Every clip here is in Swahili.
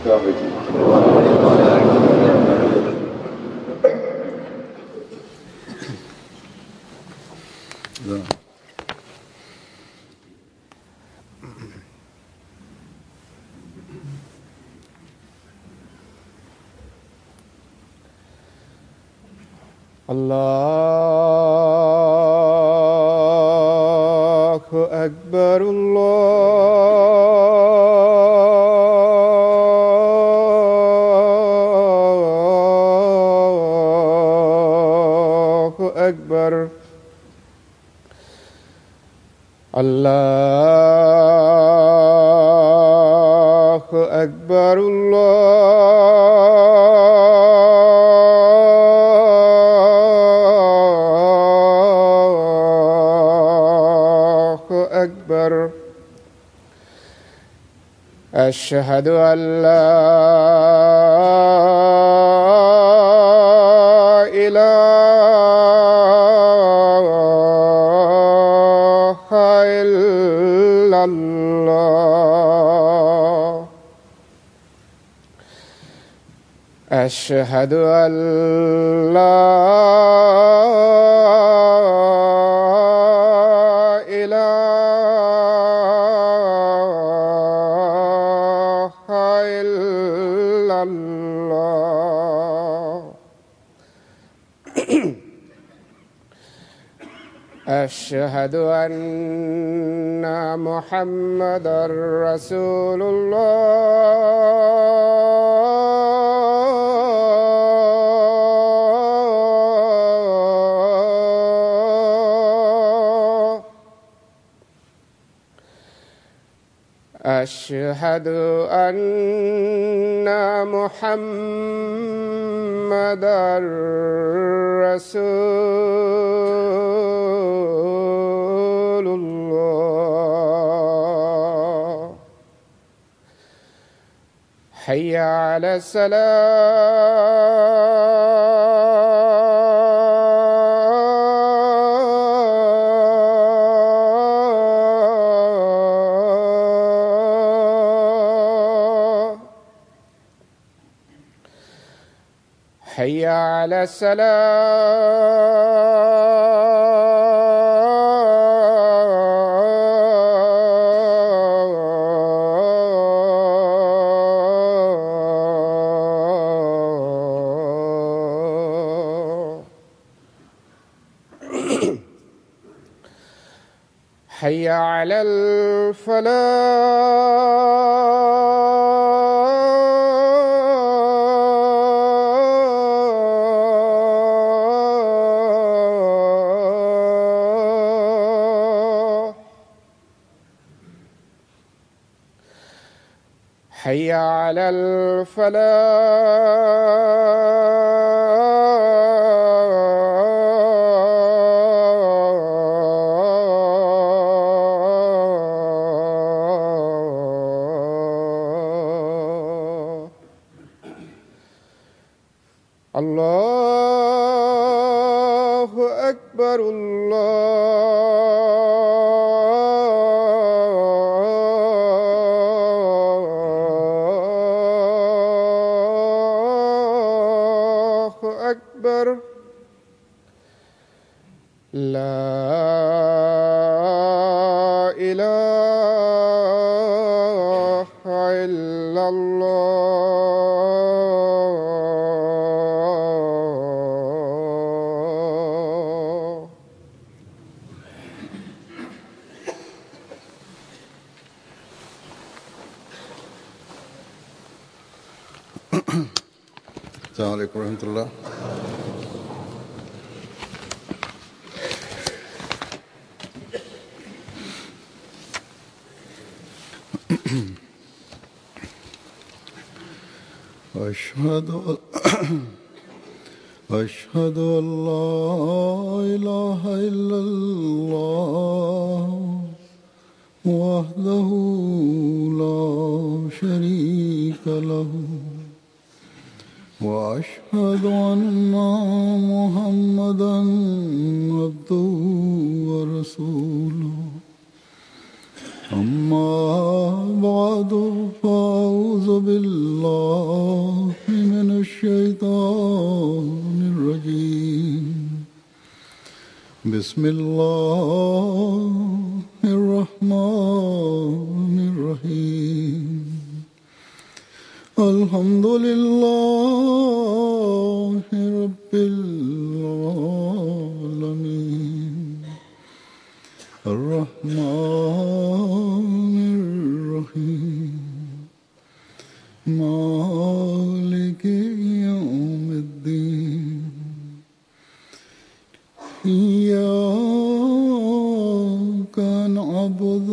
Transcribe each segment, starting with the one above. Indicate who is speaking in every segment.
Speaker 1: السلام عليكم
Speaker 2: الله أكبر الله أكبر الله أكبر الله أكبر أشهد أن لا إله إلا الله أشهد أن لا إله إلا الله أشهد أن محمدا رسول الله أشهد أن محمدا رسول الله حي على السلام حي على السلام حي على الفلاح حي على الفلاح الله أكبر الله أكبر لا إله إلا الله
Speaker 1: السلام عليكم ورحمة الله أشهد أن أشهد أن لا إله إلا الله وحده لا شريك له وأشهد أن محمدا عبده ورسوله أما بعد فأعوذ أعوذ بالله من الشيطان الرجيم بسم الله الرحمن الرحيم الحمد لله رب العالمين الرحمن الرحيم مالك يوم الدين إياك نعبد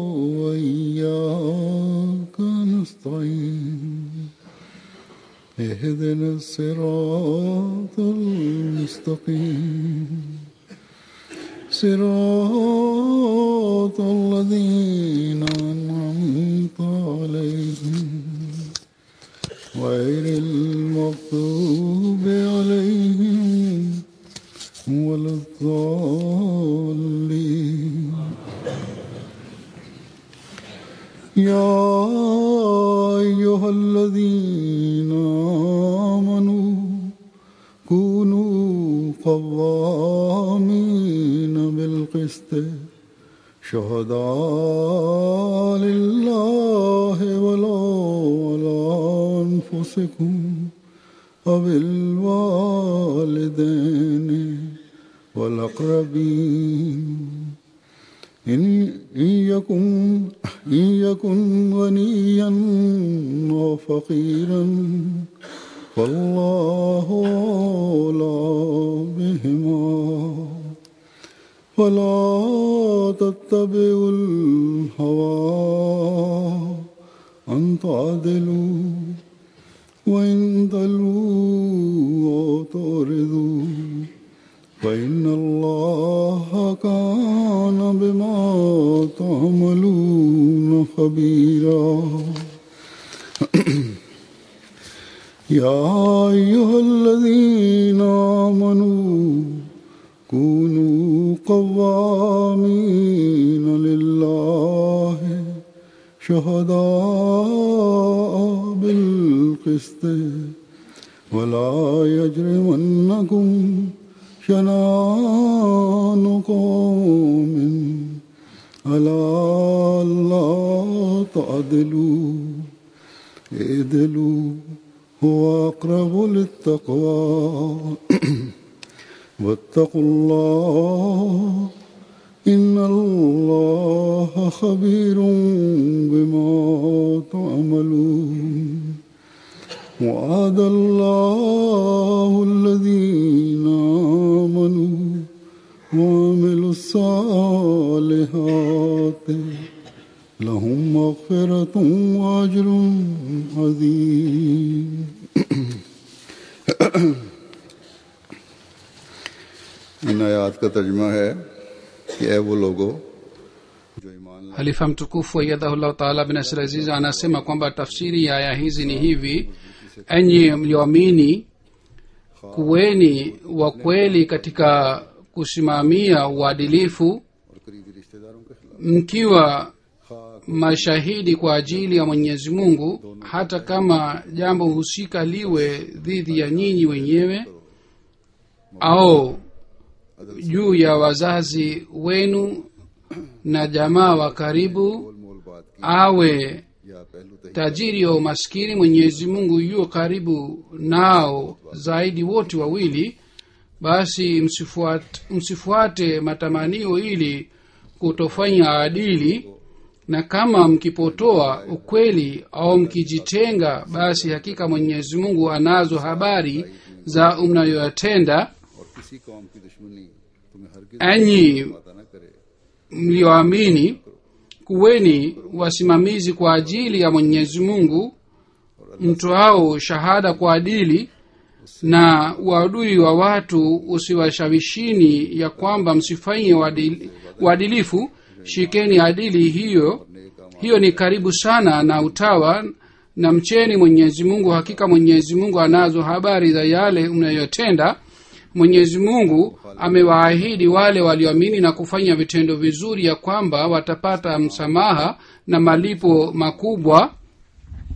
Speaker 1: وإياك نستعين اهدنا الصراط المستقيم صراط الذين أنعمت عليهم غير المغضوب عليهم ولا الضالين يا أيها الذين آمنوا كونوا قوامين بالقسط شهداء لله ولا على أنفسكم وبالوالدين والأقربين إن إن يكن إن يكن غنيا أو فقيرا فالله أولى بهما فلا تتبعوا الهوى أن تعدلوا وإن تلووا أو تعرضوا فإن الله كان بما تعملون خبيرا يا أيها الذين آمنوا كونوا قوامين لله شهداء بالقسط ولا يجرمنكم شنان قوم ألا لا تعدلوا اعدلوا هو أقرب للتقوى واتقوا الله إن الله خبير بما تعملون وعد الله الذين آمنوا وعملوا الصالحات لهم مغفرة وأجر عظيم इन आयात का तर्जमा है कि ए वो लोगो जो ईमान लाए
Speaker 3: halifa mtukufu aiyadhahullahu taala bin asir aziz anasema kwamba tafsiri ya aya hizi ni hivi enyi mlioamini kuweni wa kweli katika kusimamia uadilifu
Speaker 1: और करीबी रिश्तेदारों के खिलाफ
Speaker 3: mkiwa mashahidi kwa ajili ya mwenyezi mungu hata kama jambo husika liwe dhidi ya nyinyi wenyewe au juu ya wazazi wenu na jamaa wa karibu
Speaker 1: मोल मोल बात की
Speaker 3: awe
Speaker 1: या पहलू तही
Speaker 3: tajiri au maskini mwenyezi mungu yuo karibu nao zaidi wote wawili basi msifuate, msifuate matamanio ili kutofanya adili na kama mkipotoa ukweli au mkijitenga basi hakika mwenyezi mungu anazo habari za mnayoyatenda
Speaker 1: और किसी कौम की दुश्मनी तुम्हें हर
Speaker 3: enyi
Speaker 1: पता न करे
Speaker 3: mlioamini kuweni wasimamizi kwa ajili ya mwenyezi mungu mtoao shahada kwa adili na uadui wa watu usiwashawishini ya kwamba msifanye uadili- uadilifu shikeni adili hiyo hiyo ni karibu sana na utawa na mcheni mwenyezi mungu hakika mwenyezi mungu anazo habari za yale mnayotenda mwenyezi mungu amewaahidi wale walioamini na kufanya vitendo vizuri ya kwamba watapata msamaha na malipo makubwa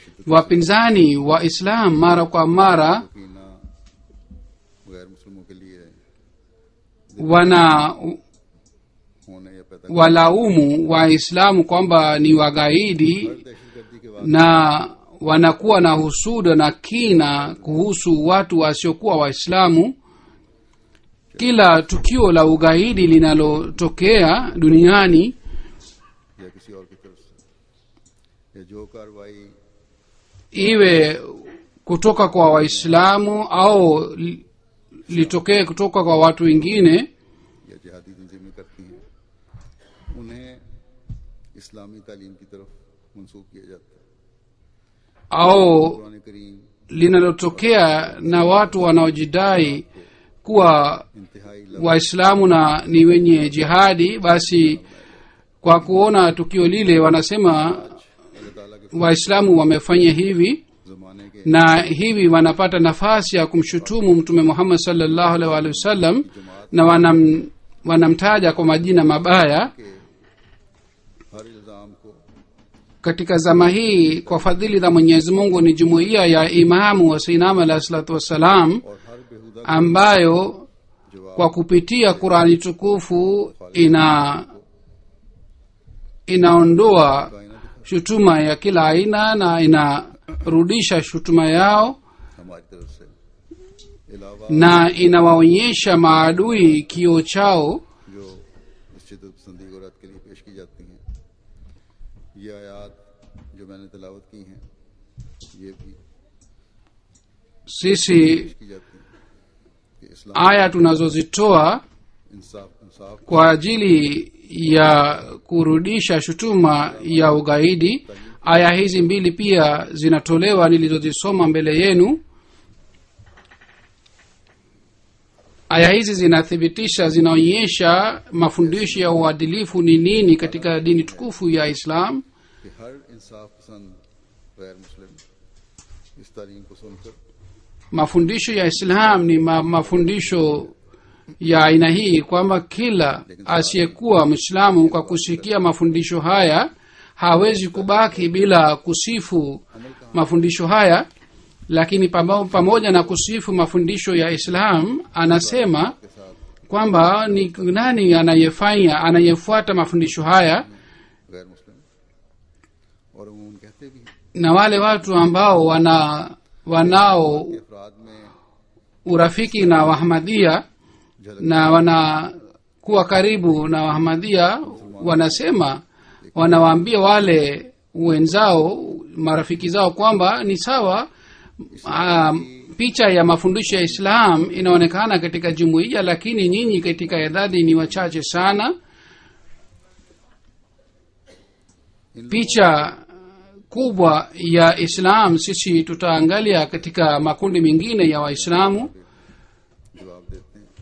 Speaker 3: wapinzani wa islam mara kwa mara
Speaker 1: कीना गैर मुस्लिमों के लिए
Speaker 3: wana
Speaker 1: होने या पैदा
Speaker 3: walaumu waislamu kwamba ni wagaidi
Speaker 1: दहशतगर्दी के बाद
Speaker 3: na wanakuwa na husuda na kina kuhusu watu wasiokuwa waislamu kila tukio la ugaidi linalotokea duniani
Speaker 1: या किसी और की तरफ से या जो कार्रवाई
Speaker 3: iwe kutoka kwa waislamu au li- litokee kutoka kwa watu wengine
Speaker 1: या जिहादी तंजीमें करती हैं उन्हें इस्लामी तालीम की तरफ मंसूब किया जाता है
Speaker 3: au
Speaker 1: कुरान करीम
Speaker 3: linalotokea na watu wanaojidai kuwa
Speaker 1: इंतहाई
Speaker 3: waislamu na ni wenye jihadi basi kwa kuona tukio lile wanasema
Speaker 1: अल्लाह ताला के
Speaker 3: waislamu wamefanya hivi
Speaker 1: जमाने के
Speaker 3: na hivi wanapata nafasi ya kumshutumu mtume muhammad salllahu alaihi waalihi wasallam na wanam, wanamtaja kwa majina mabaya
Speaker 1: के हर इल्जाम को
Speaker 3: katika zama hii kwa fadhili za mwenyezi mungu ni jumuiya ya imamu wa sinam alahi salatu wassalam
Speaker 1: और हर बेहुदा
Speaker 3: ambayo
Speaker 1: जवाब
Speaker 3: kwa kupitia qurani tukufu ina inaondoa shutuma ya kila aina na inarudisha shutuma yao
Speaker 1: हमारी तरफ से अलावा
Speaker 3: na inawaonyesha maadui kio chao
Speaker 1: जो इस शिदत पसंदी को रद्द के लिए पेश की जाती हैं ये आयात जो मैंने तलावत की हैं ये भी
Speaker 3: sisi
Speaker 1: पेश की जाती हैं कि इस्लाम
Speaker 3: aya tunazozitoa
Speaker 1: इंसाफ इंसाफ
Speaker 3: kwa ajili ya kurudisha shutuma ya ugaidi aya hizi mbili pia zinatolewa nilizozisoma mbele yenu aya hizi zinathibitisha zinaonyesha mafundisho ya uadilifu ni nini katika dini tukufu ya islam
Speaker 1: कि हर इंसाफ पसंद गैर मुस्लिम इस तालीम को सुनकर
Speaker 3: mafundisho ya islam ni ma, mafundisho ya aina hii kwamba kila asiyekuwa mwislamu kwa kusikia mafundisho haya hawezi kubaki bila kusifu mafundisho haya lakini pamo- pamoja na kusifu mafundisho ya islam anasema
Speaker 1: के साथ
Speaker 3: kwamba ni nani anayefanya anayefuata mafundisho haya
Speaker 1: गैर मुस्लिम और उमूमन कहते भी हैं
Speaker 3: na wale watu ambao wana wanao
Speaker 1: कि अफराद में
Speaker 3: urafiki na wahamadia na wanakuwa karibu na wahamadia wanasema wanawaambia wale wenzao marafiki zao kwamba ni sawa um, picha ya mafundisho ya islam inaonekana katika jumuiya lakini nyinyi katika idadi ni wachache sana picha kubwa ya islam sisi tutaangalia katika makundi mengine ya waislamu
Speaker 1: जवाब देते हैं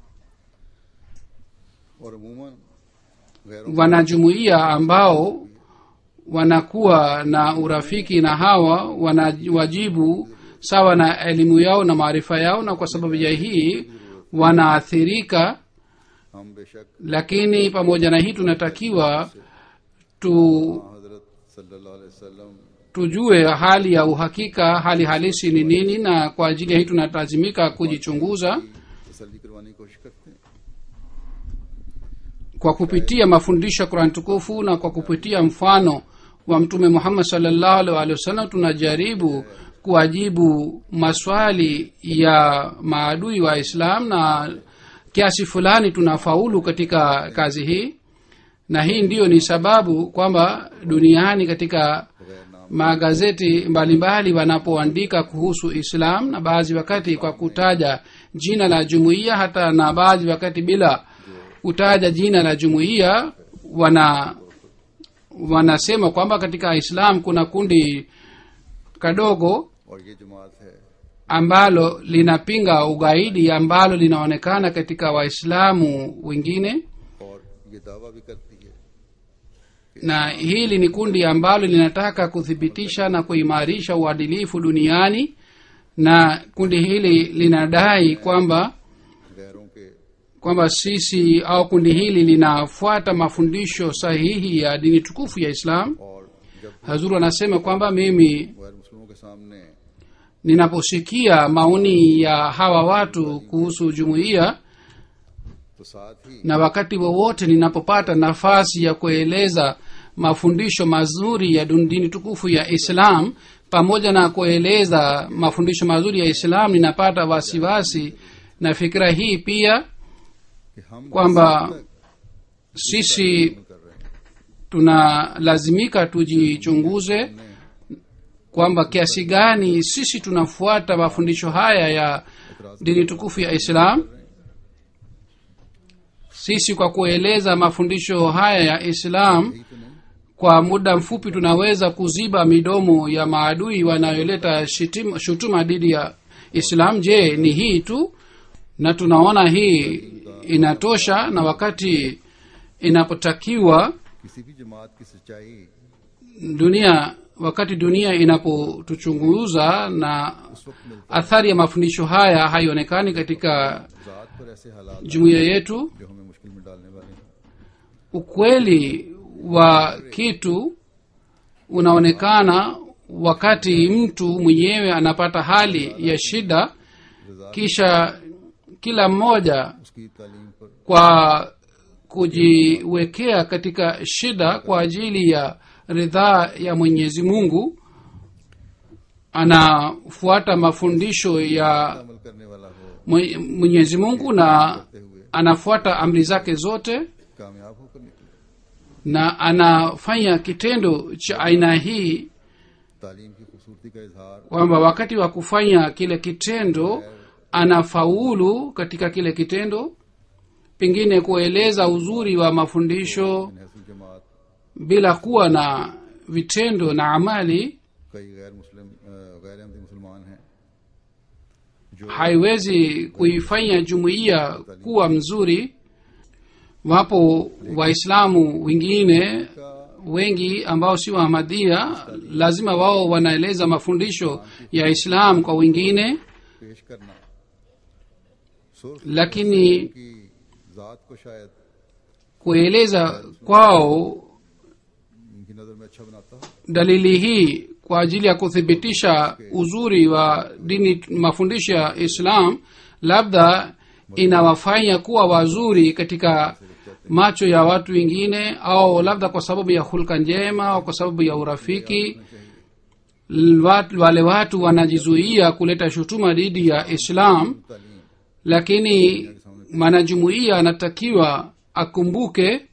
Speaker 1: और अमूमन गैरों
Speaker 3: wanajumuiya ambao wanakuwa na urafiki na hawa wanawajibu sawa na elimu yao na maarifa yao na kwa sababu ya hii wanaathirika
Speaker 1: हम बेशक
Speaker 3: lakini pamoja na hii tunatakiwa tu
Speaker 1: हजरत सल्लल्लाहु अलैहि वसल्लम
Speaker 3: tujue hali ya uhakika hali halisi ni nini na kwa ajili ya hii tunalazimika kujichunguza
Speaker 1: तसल्ली करवाने की कोशिश करते हैं
Speaker 3: kwa kupitia mafundisho ya qurani tukufu na kwa kupitia mfano wa mtume muhammad salllahu alih walihi wasallam tunajaribu kuwajibu maswali ya maadui wa islam na kiasi fulani tunafaulu katika kazi hii na hii ndiyo ni sababu kwamba duniani katika magazeti mbalimbali wanapoandika kuhusu islam na baadhi wakati kwa kutaja jina la jumuiya hata na baadhi wakati bila kutaja jina la jumuiya wana wanasema kwamba katika islam kuna kundi kadogo
Speaker 1: और ये जमात है
Speaker 3: ambalo linapinga ugaidi ambalo linaonekana katika waislamu wengine
Speaker 1: और ये दावा भी करती है
Speaker 3: na hili ni kundi ambalo linataka kuthibitisha na kuimarisha uadilifu duniani na kundi hili linadai kwamba
Speaker 1: गैरों के
Speaker 3: kwamba sisi au kundi hili linafuata mafundisho sahihi ya dini tukufu ya islam
Speaker 1: और जब
Speaker 3: hazuru anasema kwamba mimi
Speaker 1: गैर सामने
Speaker 3: ninaposikia maoni ya hawa watu kuhusu jumuiya
Speaker 1: तो साथ ही
Speaker 3: na wakati wowote ninapopata nafasi ya kueleza mafundisho mazuri ya dun- dini tukufu ya islam pamoja na kueleza mafundisho mazuri ya islam ninapata wasiwasi na fikira hii pia
Speaker 1: कि हम
Speaker 3: kwamba
Speaker 1: तक
Speaker 3: sisi
Speaker 1: कर रहे हैं
Speaker 3: tunalazimika tujichunguze kwamba kiasi gani sisi tunafuata mafundisho haya ya dini tukufu ya islam sisi kwa kueleza mafundisho haya ya islam
Speaker 1: यही तो नहीं
Speaker 3: kwa muda mfupi tunaweza kuziba midomo ya maadui wanayoleta shitim- shutuma dhidi ya islam je ni hii tu na tunaona hii inatosha na wakati inapotakiwa
Speaker 1: किसी भी जमात की सच्चाई
Speaker 3: dunia wakati dunia inapotuchunguza na
Speaker 1: उस वक्त मिलती
Speaker 3: athari ya mafundisho haya haionekani katika
Speaker 1: ज़ात पर ऐसे हालात
Speaker 3: jumuiya yetu
Speaker 1: जो हमें मुश्किल में डालने वाले हैं
Speaker 3: ukweli wa kitu unaonekana wakati mtu mwenyewe anapata hali ya shida kisha kila mmoja
Speaker 1: उसकी तालीम पर
Speaker 3: kwa kujiwekea katika shida kwa ajili ya ridhaa ya mwenyezi mungu anafuata mafundisho ya
Speaker 1: अमल करने वाला हो
Speaker 3: Mwe- mwenyezi mungu na anafuata amri zake zote
Speaker 1: कामयाब होकर निकले
Speaker 3: na anafanya kitendo cha aina hii
Speaker 1: तालीम की खूबसूरती का इजहार
Speaker 3: kwamba wakati wa kufanya kile kitendo anafaulu katika kile kitendo pengine kueleza uzuri wa mafundisho
Speaker 1: नहसुल जमात
Speaker 3: bila kuwa na vitendo na amali
Speaker 1: कई गैर मुस्लिम अ, गैर अहमदी मुसलमान हैं जो
Speaker 3: haiwezi kuifanya jumuiya kuwa mzuri wapo waislamu wengine wengi ambao si wahamadia lazima wao wanaeleza mafundisho ya islam kwa wengine
Speaker 1: पेश करना सुर्ख
Speaker 3: lakini
Speaker 1: की जात को शायद
Speaker 3: kueleza kwao
Speaker 1: उनकी नजर में अच्छा बनाता हो
Speaker 3: dalili hii kwa ajili ya kuthibitisha uzuri wa dini mafundisho ya islam labda inawafanya kuwa wazuri katika macho ya watu wengine au labda kwa sababu ya hulka njema au kwa sababu ya urafiki Wat- wale watu wanajizuia kuleta shutuma dhidi ya islam
Speaker 1: तालीम
Speaker 3: lakini mwanajumuiya anatakiwa akumbuke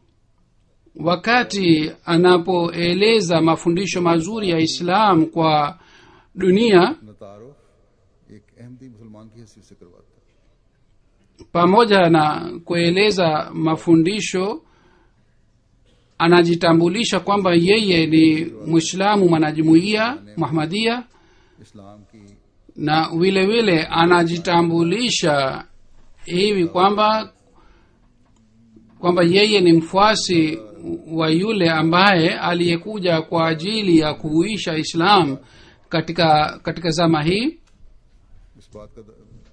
Speaker 3: wakati anapoeleza mafundisho mazuri ya islam kwa dunia
Speaker 1: न तारुफ एक अहमदी मुसलमान की हैसियत से करवाता है
Speaker 3: pamoja na kueleza mafundisho anajitambulisha kwamba yeye ni mwislamu mwanajumuiya muhamadia
Speaker 1: इस्लाम की
Speaker 3: na vile vile anajitambulisha hivi kwamba kwamba yeye ni mfuasi wa yule ambaye aliyekuja kwa ajili ya kuhuisha islam katika katika zama hii
Speaker 1: इस बात का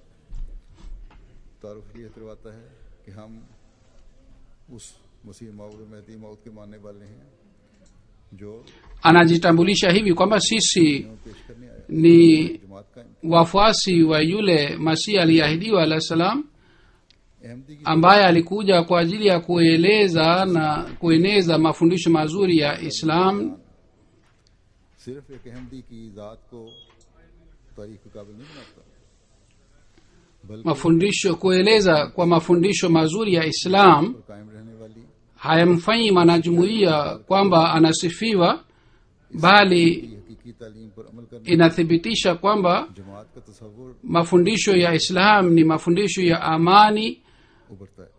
Speaker 1: तारुफ ये करवाता है कि हम उस मसीह मऊद महदी मऊद के मानने वाले हैं जो
Speaker 3: anajitambulisha hivi kwamba sisi
Speaker 1: पेश करने आया
Speaker 3: ni
Speaker 1: जमात का
Speaker 3: wafuasi wa yule masihi aliyeahidiwa alah salam
Speaker 1: Ahmadi की
Speaker 3: ambaye alikuja kwa ajili ya kueleza na kueneza mafundisho mazuri ya islam
Speaker 1: सिर्फ एक अहमदी की ज़ात को तारीख के काबिल नहीं बनाता बल्कि
Speaker 3: mafundisho kueleza kwa mafundisho mazuri ya islam
Speaker 1: पर कायम रहने वाली
Speaker 3: hayamfanyi mwanajumuiya kwamba anasifiwa bali
Speaker 1: हकीकी तालीम पर अमल करने
Speaker 3: inathibitisha kwamba
Speaker 1: जमात का तस्वुर
Speaker 3: mafundisho ya islam ni mafundisho ya amani
Speaker 1: उभरता है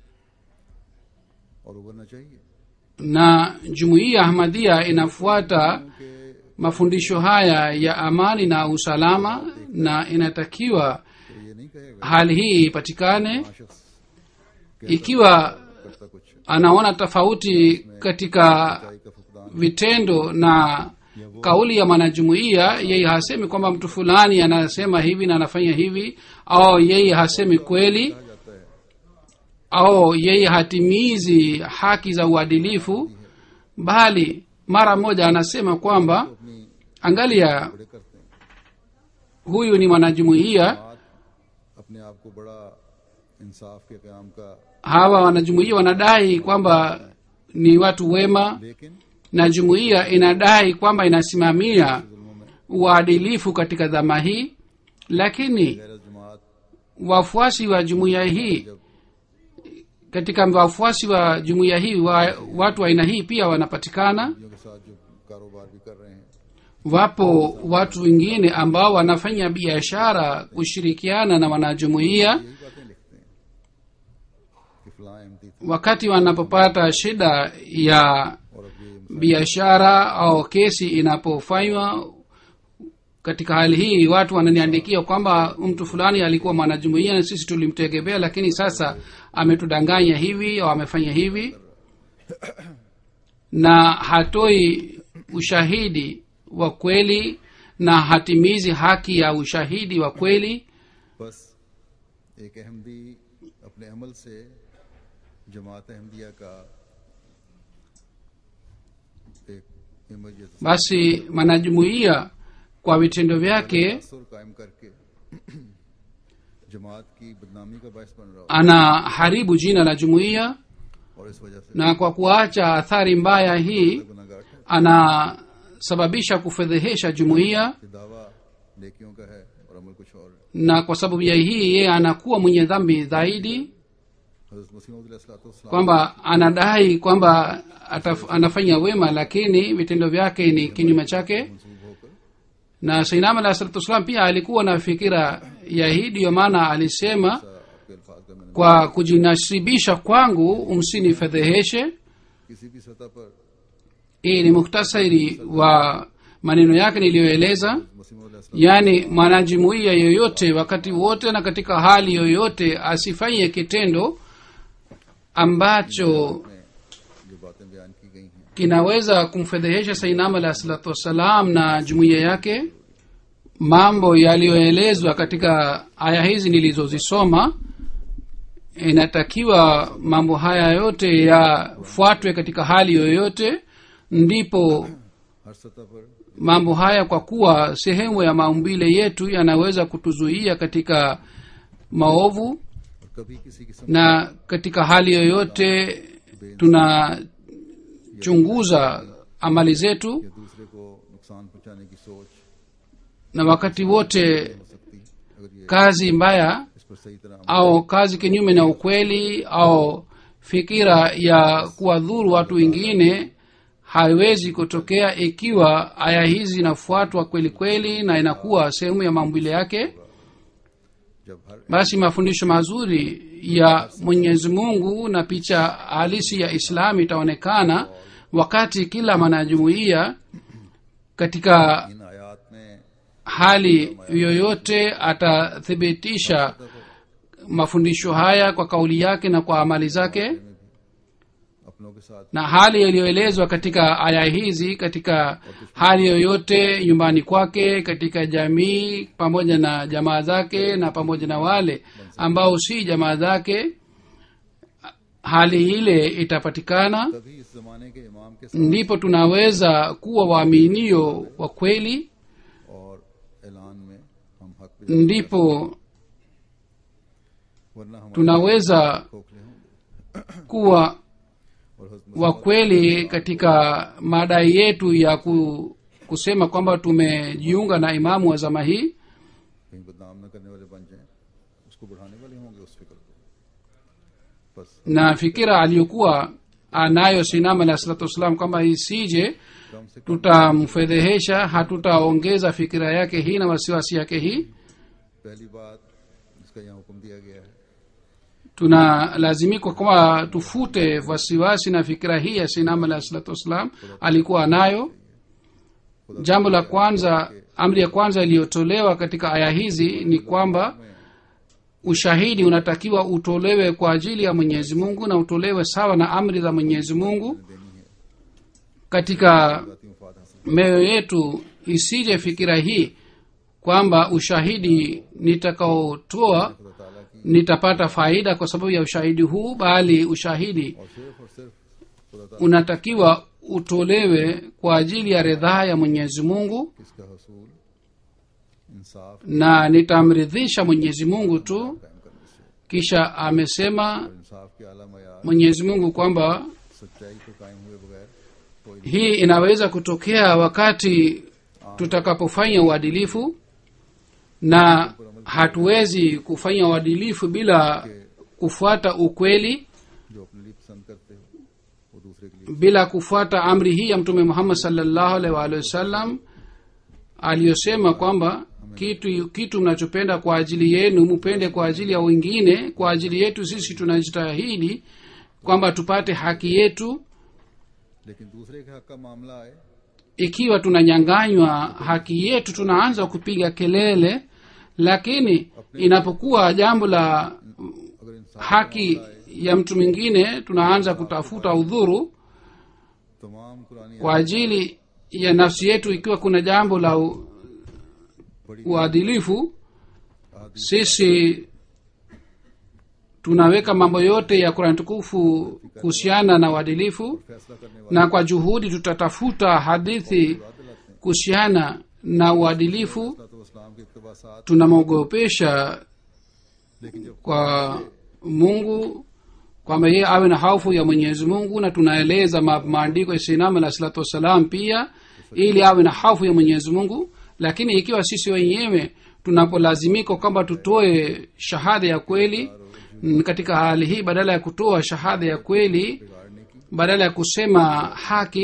Speaker 1: और उभरना चाहिए
Speaker 3: na jumuiya ahmadia inafuata
Speaker 1: कि
Speaker 3: mafundisho haya ya amani na usalama na inatakiwa
Speaker 1: तो ये नहीं कहेगा
Speaker 3: hali hii ipatikane
Speaker 1: हाँ शख्स
Speaker 3: ikiwa
Speaker 1: करता कुछ
Speaker 3: anaona tofauti katika
Speaker 1: सच्चाई का फुकदान
Speaker 3: vitendo na kauli ya mwanajumuiya yeye hasemi kwamba mtu fulani anasema hivi na anafanya hivi au yeye hasemi kweli
Speaker 1: कहा जाता है
Speaker 3: au yeye hatimizi haki za uadilifu bali mara moja anasema kwamba
Speaker 1: अपनी
Speaker 3: angalia
Speaker 1: बड़े करते हैं
Speaker 3: huyu ni mwanajumuiya
Speaker 1: बात अपने आप को बड़ा इंसाफ के काम का
Speaker 3: hawa wanajumuiya wanadai kwamba ni watu wema
Speaker 1: लेकिन
Speaker 3: na jumuiya inadai kwamba inasimamia
Speaker 1: जुल्मों में
Speaker 3: uadilifu katika dhama hii lakini
Speaker 1: गैर जमात
Speaker 3: wafuasi wa jumuiya hii katika wafuasi wa jumuiya hii wa, watu wa aina hii pia wanapatikana
Speaker 1: के साथ जो कारोबार भी कर रहे हैं
Speaker 3: wapo watu wengine ambao wanafanya biashara kushirikiana na wanajumuiya
Speaker 1: यही बातें लिखते हैं कि फलां एमती थे
Speaker 3: wakati wanapopata shida ya
Speaker 1: और अब ये
Speaker 3: biashara au kesi inapofanywa katika hali hii watu wananiandikia kwamba mtu fulani alikuwa mwanajumuia na sisi tulimtegemea lakini sasa ametudanganya hivi au amefanya hivi na hatoi ushahidi wa kweli na hatimizi haki ya ushahidi wa kweli
Speaker 1: बस एक अहमदी अपने अमल से जमात अहमदिया का एक इमेज या तस्वीर
Speaker 3: basi mwanajumuia kwa vitendo vyake
Speaker 1: असर कायम करके जमात की बदनामी का बायस बन रहा हो
Speaker 3: anaharibu jina la jumuiya
Speaker 1: और इस वजह से
Speaker 3: na kwa kuacha athari mbaya hii
Speaker 1: गुनागार है
Speaker 3: anasababisha kufedhehesha jumuiya
Speaker 1: कि दावा नेकियों का है और अमल कुछ और है
Speaker 3: na kwa sababu ya hii yeye anakuwa mwenye dhambi zaidi
Speaker 1: हजरत मसीम
Speaker 3: kwamba anadai kwamba ataf, anafanya wema lakini vitendo vyake ni kinyume chake
Speaker 1: मनसूब होकर
Speaker 3: na sainam alah salatu wassalam pia alikuwa na fikira ya hii ndiyo maana alisema
Speaker 1: आपके अल्फाज का मैंने
Speaker 3: kwa kujinasibisha kwangu msinifedheheshe
Speaker 1: किसी भी सतह पर
Speaker 3: hii ni muktasari wa maneno yake niliyoeleza
Speaker 1: मसीम
Speaker 3: yaani mwanajumuiya yoyote wakati wote na katika hali yoyote asifanye kitendo ambacho
Speaker 1: में जो बातें बयान की गई हैं
Speaker 3: kinaweza kumfedhehesha sainam alah salatu wassalam na jumuiya yake mambo yaliyoelezwa katika aya hizi nilizozisoma inatakiwa mambo haya yote yafuatwe katika hali yoyote ndipo
Speaker 1: हर सतह पर
Speaker 3: mambo haya kwa kuwa sehemu ya maumbile yetu yanaweza kutuzuia katika maovu
Speaker 1: और कभी किसी किस्म
Speaker 3: na katika hali yoyote tunachunguza amali zetu
Speaker 1: या दूसरे को नुकसान पहुंचाने की सोच
Speaker 3: na wakati wote
Speaker 1: हो सकती अगर ये
Speaker 3: kazi mbaya
Speaker 1: इस पर सही तरह अमल
Speaker 3: au kazi kinyume na ukweli au fikira ya kuwadhuru watu wengine haiwezi kutokea ikiwa aya hizi zinafuatwa kweli kweli na inakuwa sehemu ya maumbile yake
Speaker 1: जब हर
Speaker 3: basi mafundisho mazuri ya mwenyezi mungu na picha halisi ya islamu itaonekana wakati kila mwanajumuiya katika
Speaker 1: इन आयात में
Speaker 3: hali yoyote atathibitisha mafundisho haya kwa kauli yake na kwa amali zake
Speaker 1: अपनों के साथ
Speaker 3: na hali iliyoelezwa katika aya hizi katika hali yoyote nyumbani kwake katika jamii pamoja na jamaa zake na pamoja na wale ambao si jamaa zake hali ile itapatikana
Speaker 1: तभी इस जमाने के इमाम के साथ
Speaker 3: ndipo tunaweza kuwa waaminio wa kweli
Speaker 1: और ऐलान में हम हक पे
Speaker 3: ndipo
Speaker 1: वरना हम
Speaker 3: tunaweza
Speaker 1: खोखले होंगे
Speaker 3: kuwa
Speaker 1: और हजरत
Speaker 3: wa kweli katika madai yetu ya ku, kusema kwamba tumejiunga na imamu wa zama hii
Speaker 1: कहीं बदनाम न करने वाले बन जाएं उसको बढ़ाने वाले होंगे उस फिक्र को बस
Speaker 3: na fikira aliyokuwa anayo sinam alah salatu wassalam kwamba isije
Speaker 1: कम से कम
Speaker 3: tutamfedhehesha hatutaongeza fikira yake hii na wasiwasi yake hii
Speaker 1: पहली बात जिसका यहाँ हुक्म दिया गया है
Speaker 3: tunalazimikwa kwamba tufute wasiwasi na fikira hii ya sinam alah salatu wassalam alikuwa nayo jambo la kwanza amri ya kwanza iliyotolewa katika aya hizi ni kwamba ushahidi unatakiwa utolewe kwa ajili ya mwenyezi mungu na utolewe sawa na amri za mwenyezi mungu katika
Speaker 1: जाती मुफाद हासिल
Speaker 3: mioyo yetu isije fikira hii kwamba ushahidi nitakaotoa
Speaker 1: खुदा ताला की
Speaker 3: nitapata faida kwa sababu ya ushahidi huu bali ushahidi
Speaker 1: और सिर्फ और सिर्फ खुदा ताला
Speaker 3: unatakiwa utolewe kwa ajili ya ridhaa ya mwenyezi mungu
Speaker 1: इसका हसूल इंसाफ
Speaker 3: na nitamridhisha mwenyezi mungu tu
Speaker 1: कायम करने से
Speaker 3: kisha amesema
Speaker 1: और इंसाफ के आला मैार
Speaker 3: mwenyezi mungu kwamba
Speaker 1: सच्चाई को कायम हुए बगैर कोई
Speaker 3: hii inaweza kutokea wakati tutakapofanya uadilifu na hatuwezi kufanya uadilifu bila kufuata ukweli
Speaker 1: जो अपने लिए पसंद करते हो वो दूसरे के लिए
Speaker 3: bila kufuata amri hii ya mtume muhammad salllahu alaihi waalihi wasallam aliyosema kwamba kitu kitu mnachopenda kwa ajili yenu mupende kwa ajili ya wengine kwa ajili yetu sisi tunajitahidi kwamba tupate haki yetu
Speaker 1: लेकिन दूसरे के हक का मामला आए
Speaker 3: ikiwa tunanyanganywa haki yetu tunaanza kupiga kelele lakini inapokuwa jambo la
Speaker 1: अगर इंसाफ
Speaker 3: haki ya mtu mwingine tunaanza kutafuta udhuru
Speaker 1: तमाम कुरानी
Speaker 3: kwa ajili ya nafsi yetu ikiwa kuna jambo la u-
Speaker 1: बड़ी
Speaker 3: uadilifu
Speaker 1: आदि
Speaker 3: sisi tunaweka mambo yote ya kurani tukufu kuhusiana na uadilifu
Speaker 1: फैसला करने वाले
Speaker 3: na kwa juhudi tutatafuta hadithi kuhusiana na uadilifu
Speaker 1: तो इस्लाम के इकतबासात
Speaker 3: tunamwogopesha
Speaker 1: लेकिन जब
Speaker 3: kwa mungu kwamba yeye awe na hofu ya mwenyezi mungu na tunaeleza ma- maandiko ya sinam alah salatu wassalam pia ili awe na hofu ya mwenyezi mungu lakini ikiwa sisi wenyewe tunapolazimika kwamba tutoe shahada ya kweli mm, katika hali hii badala ya kutoa shahada ya kweli
Speaker 1: बिगाड़ने की
Speaker 3: badala ya kusema haki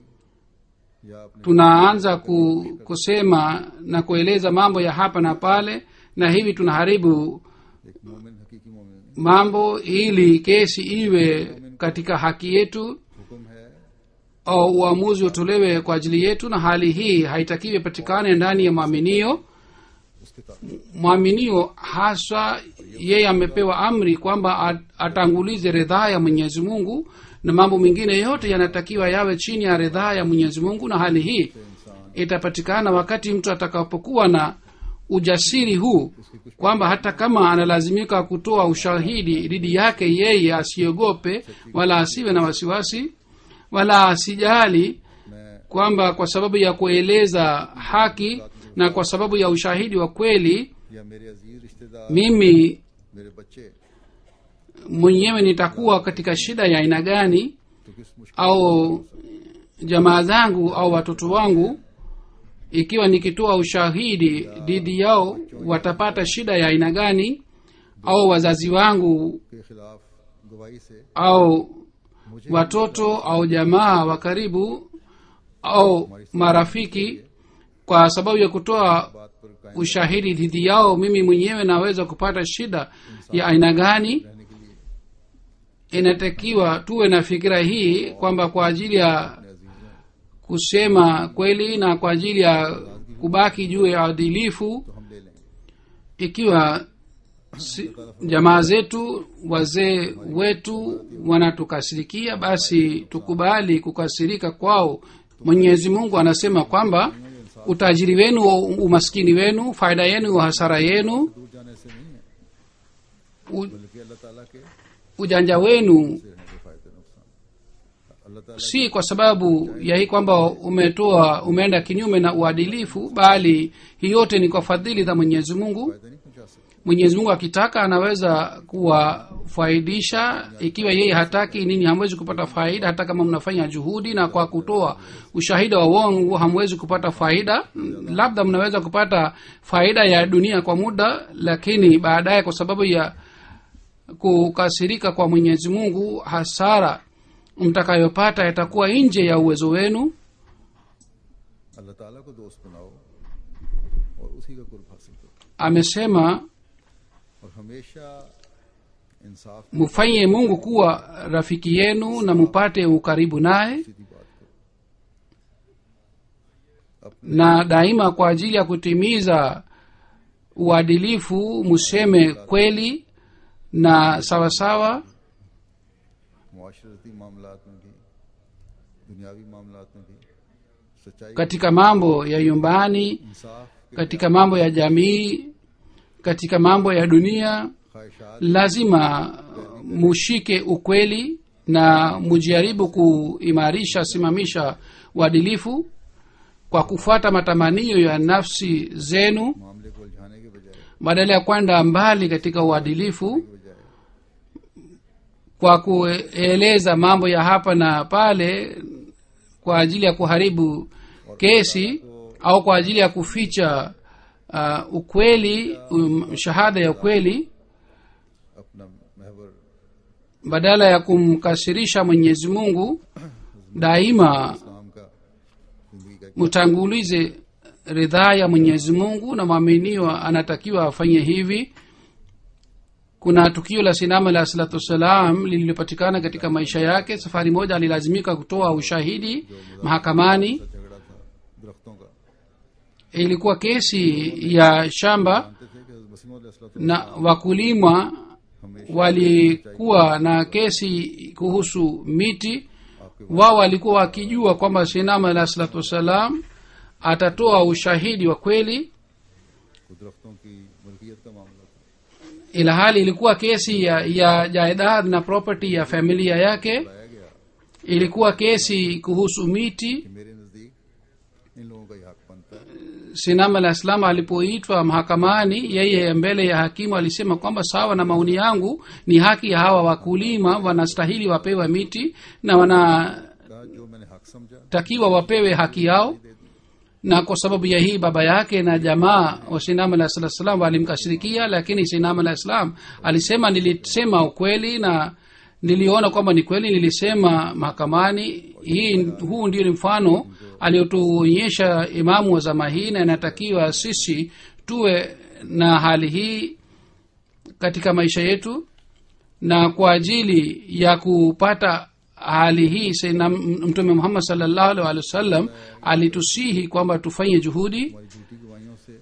Speaker 1: या अपने
Speaker 3: tunaanza ku, kusema na kueleza mambo ya hapa na pale na hivi tunaharibu
Speaker 1: एक मोमिन हकीकी मोमिन
Speaker 3: mambo ili kesi iwe katika haki yetu
Speaker 1: हुक्म है
Speaker 3: au uamuzi utolewe kwa ajili yetu na hali hii haitakiwi patikane ndani ya mwaminio
Speaker 1: उसके तहत
Speaker 3: mwaminio haswa yeye amepewa amri kwamba at- atangulize ridhaa ya mwenyezi mungu na mambo mengine yote yanatakiwa yawe chini ya ridhaa ya mwenyezi mungu na hali hii itapatikana wakati mtu atakapokuwa na ujasiri huu kwamba hata kama analazimika kutoa ushahidi dhidi yake yeye asiogope wala asiwe na wasiwasi wala asijali
Speaker 1: मैं
Speaker 3: kwamba kwa sababu ya kueleza haki na kwa sababu ya ushahidi wa kweli
Speaker 1: या मेरे अजीज रिश्तेदार
Speaker 3: mimi
Speaker 1: मेरे बच्चे
Speaker 3: mwenyewe nitakuwa katika shida ya aina gani
Speaker 1: तो किस मुश्किल
Speaker 3: au jamaa zangu au watoto wangu ikiwa nikitoa ushahidi dhidi yao watapata shida ya aina gani au wazazi wangu
Speaker 1: के खिलाफ गवाही से
Speaker 3: au watoto au jamaa wa karibu au marafiki kwa sababu ya kutoa
Speaker 1: बात पर कायम
Speaker 3: ushahidi dhidi yao mimi mwenyewe naweza kupata shida ya aina gani
Speaker 1: रहने के लिए
Speaker 3: inatakiwa tuwe na fikira hii kwamba kwa ajili ya
Speaker 1: अपने अजीजों
Speaker 3: kusema kweli na kwa ajili ya kubaki juu ya adilifu
Speaker 1: तो हम ले लेंगे
Speaker 3: ikiwa si, jamaa zetu wazee wetu wanatukasirikia basi tukubali kukasirika kwao mwenyezi mungu anasema kwamba utajiri wenu umaskini wenu faida yenu hasara yenu
Speaker 1: दूर जाने से नहीं है
Speaker 3: u,
Speaker 1: बल्कि अल्लाह ताला के
Speaker 3: ujanja wenu
Speaker 1: से हैं जो फायदे नुकसान अल्लाह ताला
Speaker 3: si kwa sababu ya hii kwamba umetoa umeenda kinyume na uadilifu bali hii yote ni kwa fadhili za mwenyezi mungu
Speaker 1: फायदा नहीं पहुंचा सकते
Speaker 3: mwenyezi mungu akitaka anaweza kuwafaidisha ikiwa yeye hataki nini hamwezi kupata faida hata kama mnafanya juhudi na kwa kutoa ushahida wa uongo hamwezi kupata faida labda mnaweza kupata faida ya dunia kwa muda lakini baadaye kwa sababu ya kukasirika kwa mwenyezi mungu hasara mtakayopata itakuwa nje ya uwezo wenu
Speaker 1: अल्लाह ताला को दोस्त बनाओ और उसी का कुर्ब हासिल करो
Speaker 3: amesema
Speaker 1: और हमेशा इंसाफ
Speaker 3: mfanye mungu kuwa rafiki yenu na mupate ukaribu naye
Speaker 1: की सीधी बात करो
Speaker 3: na daima kwa ajili ya kutimiza uadilifu museme kweli na sawasawa
Speaker 1: मुआशरती मामलात में भी दुनियावी मामलात में भी सच्चाई
Speaker 3: katika mambo ya nyumbani
Speaker 1: इंसाफ के
Speaker 3: katika mambo ya jamii katika mambo ya dunia
Speaker 1: ख्वाहिशात
Speaker 3: lazima mushike ukweli na mujaribu kuimarisha simamisha uadilifu kwa kufuata matamanio ya nafsi zenu
Speaker 1: मामले को उलझाने के बजाय
Speaker 3: badala ya kwenda mbali katika uadilifu
Speaker 1: बजाय
Speaker 3: kwa kueleza mambo ya hapa na pale kwa ajili ya kuharibu kesi au kwa ajili ya kuficha uh, ukweli um, shahada ya ukweli
Speaker 1: अपना महवर
Speaker 3: badala ya kumkasirisha mwenyezi mungu daima
Speaker 1: इस्लाम का जिंदगी का
Speaker 3: mtangulize ridhaa ya mwenyezi mungu na mwaminiwa anatakiwa afanye hivi kuna tukio la sinama alah salatu wassalam lililopatikana katika maisha yake safari moja alilazimika kutoa ushahidi mahakamani
Speaker 1: झगड़ा था दरख्तों का
Speaker 3: ilikuwa kesi ya shamba
Speaker 1: जानते थे कि मसीम
Speaker 3: na wakulima walikuwa na kesi kuhusu miti wao walikuwa wakijua kwamba sinama alah salatu wassalam atatoa ushahidi wa kweli
Speaker 1: दरख्तों की मलकियत का मामला था
Speaker 3: ila hali ilikuwa kesi ya, ya jaidad na property ya familia yake
Speaker 1: लाया गया
Speaker 3: ilikuwa kesi kuhusu miti
Speaker 1: कि मेरे नजदीक इन लोगों का ये हक बनता है
Speaker 3: sinam alah salam alipoitwa mahakamani yeye mbele ya hakimu alisema kwamba sawa na maoni yangu ni haki ya hawa wakulima wanastahili wapewe miti na wanatakiwa
Speaker 1: कहा जो मैंने हक समझा
Speaker 3: wapewe haki yao na kwa sababu ya hii baba yake na jamaa wa sinam alah sala salam walimkashirikia lakini sinam alah salam alisema nilisema ukweli na niliona kwamba ni kweli nilisema mahakamani hii huu ndio ni mfano aliotuonyesha imamu wa zama hii na inatakiwa sisi tuwe na hali hii katika maisha yetu na kwa ajili ya kupata hali hii Sayyidina mtume muhammad salllahu alih walih wa sallam alitusihi kwamba tufanye juhudi
Speaker 1: हमारी झूठी गवाहियों से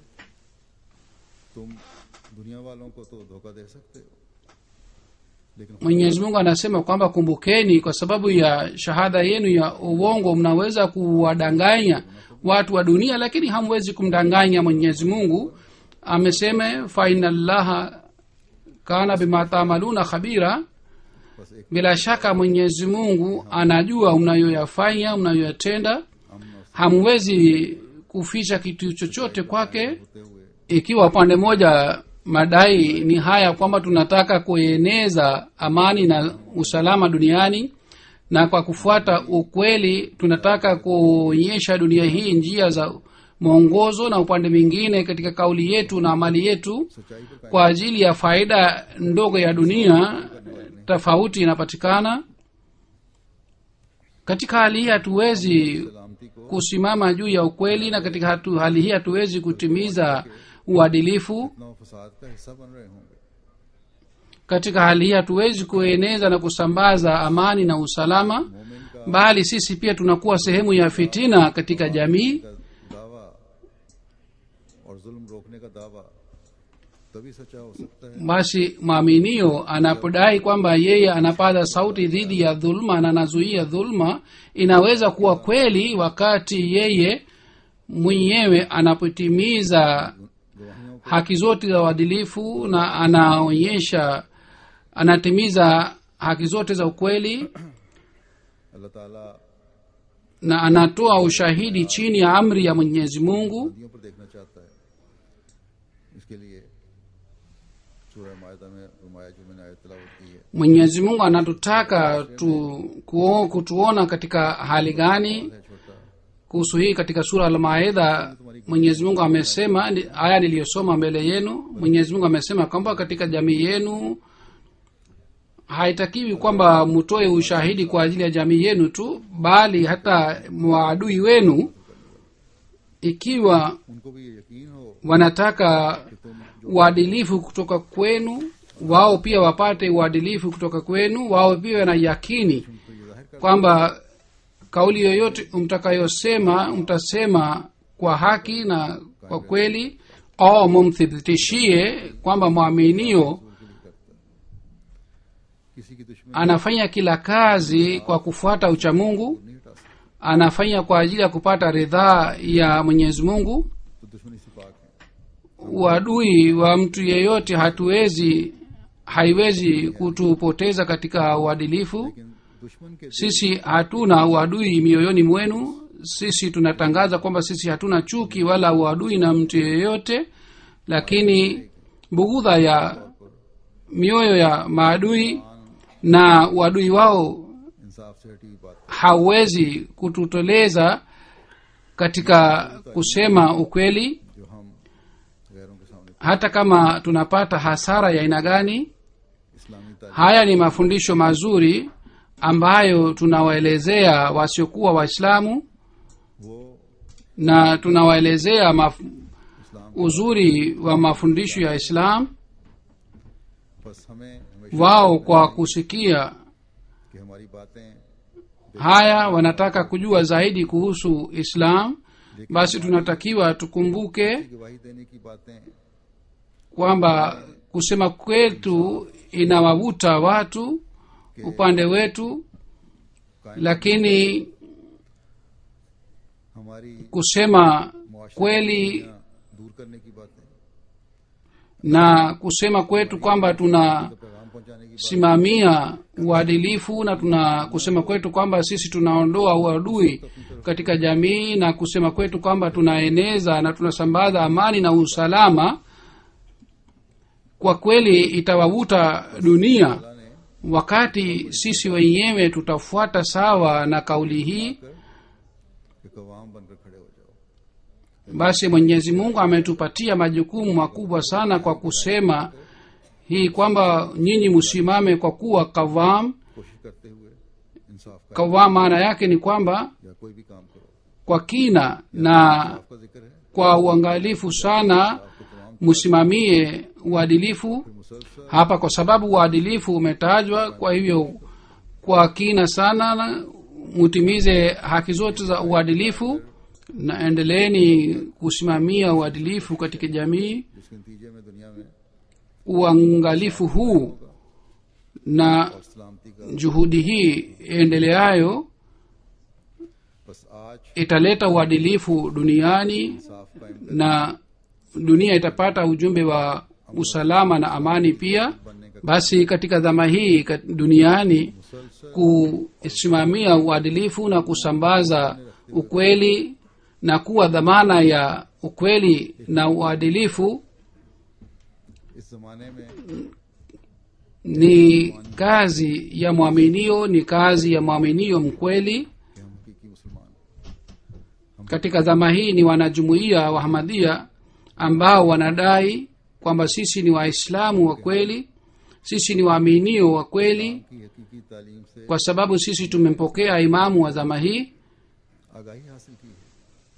Speaker 1: तुम दुनिया वालों को तो धोखा दे सकते हो लेकिन
Speaker 3: mwenyezi mungu anasema kwamba kumbukeni kwa sababu ya shahada yenu ya uongo mnaweza kuwadanganya watu wa dunia lakini hamwezi kumdanganya mwenyezi mungu amesema faina llaha kana bima tamaluna khabira
Speaker 1: बस एक
Speaker 3: bila shaka mwenyezi mungu anajua mnayoyafanya mnayoyatenda
Speaker 1: अमन और
Speaker 3: hamwezi kuficha kitu chochote kwake
Speaker 1: होते हुए
Speaker 3: ikiwa upande mmoja madai ni haya kwamba tunataka kueneza amani na usalama duniani na kwa kufuata ukweli tunataka kuonyesha dunia hii njia za mwongozo na upande mwingine katika kauli yetu na amali yetu
Speaker 1: सच्चाई पर कायम
Speaker 3: kwa ajili ya faida ndogo ya dunia tofauti inapatikana katika hali hii hatuwezi
Speaker 1: सलामती को
Speaker 3: kusimama juu ya ukweli na katika hatu, hali hii hatuwezi kutimiza uadilifu
Speaker 1: इतना फसाद का हिस्सा बन रहे होंगे
Speaker 3: katika hali hii hatuwezi kueneza na kusambaza amani na usalama
Speaker 1: मोमिन का
Speaker 3: bali sisi pia tunakuwa sehemu ya fitina katika jamii
Speaker 1: का दावा और जुल्म रोकने का दावा तभी सच्चा हो सकता है
Speaker 3: basi mwaminio anapodai kwamba yeye anapaza sauti dhidi ya dhuluma na anazuia dhuluma inaweza kuwa kweli wakati yeye mwenyewe anapotimiza
Speaker 1: गवाहियों को
Speaker 3: haki zote za uadilifu na anaonyesha anatimiza haki zote za ukweli
Speaker 1: अल्लाह ताला
Speaker 3: na anatoa ushahidi chini ya amri ya mwenyezi mungu
Speaker 1: नदियों पर देखना चाहता है इसके लिए सूरह मायदा में रुमाया जो मैंने आयत तिलावत की है
Speaker 3: mwenyezi mungu anatutaka tu, kuo, kutuona katika hali gani
Speaker 1: है छोटा
Speaker 3: kuhusu hii katika sura almaidha mwenyezi mungu amesema ni- aya niliyosoma mbele yenu mwenyezi mungu amesema kwamba katika jamii yenu haitakiwi kwamba mtoe ushahidi kwa ajili ya jamii yenu tu bali hata maadui wenu ikiwa
Speaker 1: उनको भी ये यकीन हो
Speaker 3: wanataka
Speaker 1: कि तुम
Speaker 3: uadilifu kutoka kwenu wao pia wapate uadilifu kutoka kwenu wao pia wana yakini
Speaker 1: तो ये जाहिर कर
Speaker 3: kwamba kauli yoyote mtakayosema mtasema kwa haki na kwa kweli au mumthibitishie kwamba mwaminio
Speaker 1: किसी की दुश्मनी
Speaker 3: anafanya kila kazi kwa kufuata uchamungu
Speaker 1: नहीं हटा सकते
Speaker 3: anafanya kwa ajili ya kupata ridhaa ya mwenyezi mungu
Speaker 1: तो दुश्मनी से पाक है
Speaker 3: uadui wa mtu yeyote hatuwezi haiwezi kutupoteza katika uadilifu
Speaker 1: लेकिन दुश्मन के
Speaker 3: sisi hatuna uadui mioyoni mwenu sisi tunatangaza kwamba sisi hatuna chuki wala uadui na mtu yeyote lakini bughudha ya mioyo ya maadui na uadui wao
Speaker 1: इंसाफ से हटी हुई बात
Speaker 3: hauwezi kututoleza katika kusema ukweli
Speaker 1: जो हम गैरों के सामने
Speaker 3: hata kama tunapata hasara ya aina gani
Speaker 1: इस्लामी तारीफ
Speaker 3: haya ni mafundisho mazuri ambayo tunawaelezea wasiokuwa waislamu
Speaker 1: वो
Speaker 3: na tunawaelezea maf-
Speaker 1: इस्लाम
Speaker 3: uzuri wa mafundisho ya islam
Speaker 1: बस हमें हमेशा
Speaker 3: wao kwa kusikia
Speaker 1: कि हमारी बातें
Speaker 3: haya wanataka kujua zaidi kuhusu islam basi tunatakiwa tukumbuke
Speaker 1: गवाही देने की बातें
Speaker 3: kwamba kusema kwetu inawavuta watu upande wetu lakini
Speaker 1: हमारी
Speaker 3: kusema
Speaker 1: मुआशरे
Speaker 3: kweli
Speaker 1: की दूरियां दूर करने की बातें
Speaker 3: na kusema kwetu kwamba tuna
Speaker 1: तो पैगाम पहुंचाने की
Speaker 3: simamia uadilifu na tuna kusema kwetu kwamba sisi tunaondoa uadui katika jamii na kusema kwetu kwamba tunaeneza na tunasambaza amani na usalama kwa kweli itawavuta dunia
Speaker 1: अल्लाह ने
Speaker 3: wakati sisi wenyewe tutafuata sawa na kauli hii
Speaker 1: कि कवाम बनकर खड़े हो जाओ
Speaker 3: basi mwenyezi mungu ametupatia majukumu makubwa sana kwa kusema hii kwamba nyinyi msimame kwa kuwa kavam
Speaker 1: कोशिश करते हुए इंसाफ का
Speaker 3: kavam maana yake ni kwamba
Speaker 1: या कोई भी काम करो
Speaker 3: kwa kina na
Speaker 1: आपका जिक्र है
Speaker 3: kwa uangalifu sana
Speaker 1: आपको तमाम
Speaker 3: msimamie uadilifu
Speaker 1: मुसलसल
Speaker 3: hapa kwa sababu uadilifu umetajwa kwa hivyo kwa kina sana na mutimize haki zote za uadilifu na endeleeni kusimamia uadilifu katika jamii
Speaker 1: जिसके नतीजे में दुनिया में
Speaker 3: uangalifu huu na
Speaker 1: और सलामती का
Speaker 3: juhudi hii endeleayo
Speaker 1: बस आज
Speaker 3: italeta uadilifu duniani
Speaker 1: इंसाफ कायम
Speaker 3: na dunia itapata ujumbe wa usalama na amani pia
Speaker 1: बनने का
Speaker 3: basi katika dhama hii kat- duniani
Speaker 1: मुसलसल
Speaker 3: kusimamia uadilifu na kusambaza ukweli na kuwa dhamana ya ukweli na uadilifu
Speaker 1: इस जमाने में
Speaker 3: ni kazi ya mwaminio ni kazi ya mwaminio mkweli
Speaker 1: कि हम हकीकी मुसलमान
Speaker 3: katika dhama hii ni wanajumuiya wa hamadia ambao wanadai kwamba sisi ni waislamu wa kweli sisi ni waaminio wa kweli
Speaker 1: की हकीकी तालीम से
Speaker 3: kwa sababu sisi tumempokea imamu wa dhama hii
Speaker 1: आगाही हासिल की है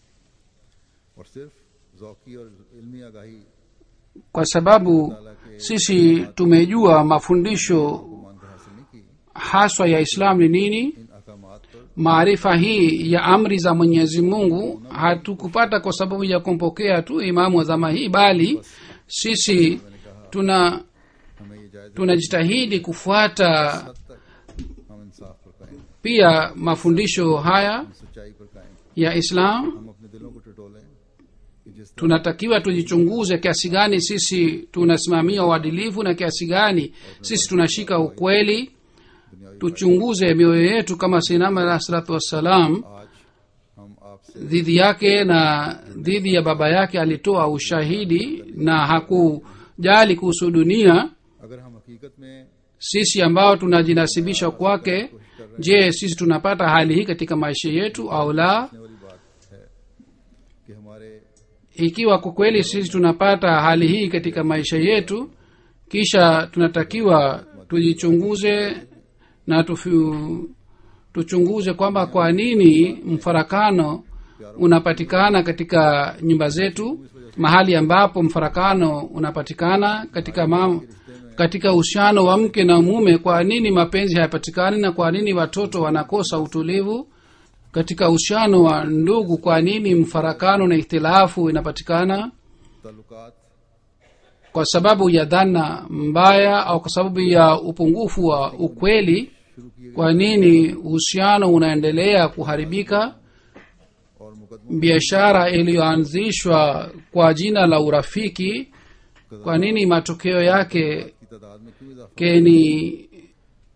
Speaker 1: और सिर्फ जौकी और इल्मी आगाही
Speaker 3: kwa sababu sisi tumejua mafundisho
Speaker 1: को मानकर हासिल नहीं की
Speaker 3: haswa ya islam ni nini
Speaker 1: इन अकामात पर
Speaker 3: maarifa hii ya amri za mwenyezi mungu hatukupata kwa sababu ya kumpokea tu imamu wa zama hii bali sisi tuna
Speaker 1: हमें ये जायज
Speaker 3: tunajitahidi kufuata
Speaker 1: हद तक हम इंसाफ पर कायम हैं,
Speaker 3: pia mafundisho haya
Speaker 1: हम सच्चाई पर कायम हैं।
Speaker 3: ya islam
Speaker 1: हम अपने दिलों को टटोलें कि जिस तरह
Speaker 3: tunatakiwa tujichunguze kiasi gani sisi tunasimamia uadilifu na kiasi gani sisi tunashika ukweli
Speaker 1: दुनियावी
Speaker 3: tuchunguze mioyo yetu kama sinama alah salatu wassalam
Speaker 1: आज हम आपसे
Speaker 3: dhidi yake na dhidi ya baba yake alitoa ushahidi na hakujali kuhusu dunia
Speaker 1: अगर हम हकीकत में
Speaker 3: sisi ambao tunajinasibisha kwake je sisi tunapata hali hii katika maisha yetu au la
Speaker 1: करने वाली बात है कि हमारे
Speaker 3: ikiwa kwa kweli sisi tunapata hali hii katika maisha yetu kisha tunatakiwa tujichunguze na tufu, tuchunguze kwamba kwa nini mfarakano unapatikana katika nyumba zetu mahali ambapo mfarakano unapatikana katika mam, katika uhusiano wa mke na mume kwa nini mapenzi hayapatikani na kwa nini watoto wanakosa utulivu katika uhusiano wa ndugu kwa nini mfarakano na ikhtilafu inapatikana
Speaker 1: ताल्लुकात
Speaker 3: kwa sababu ya dhana mbaya au kwa sababu ya upungufu wa ukweli
Speaker 1: शुरू किए
Speaker 3: kwa nini uhusiano unaendelea kuharibika
Speaker 1: और मुकदमों
Speaker 3: biashara iliyoanzishwa kwa jina la urafiki kwa nini matokeo yake
Speaker 1: की तादाद में क्यों इजाफा
Speaker 3: ke ni
Speaker 1: या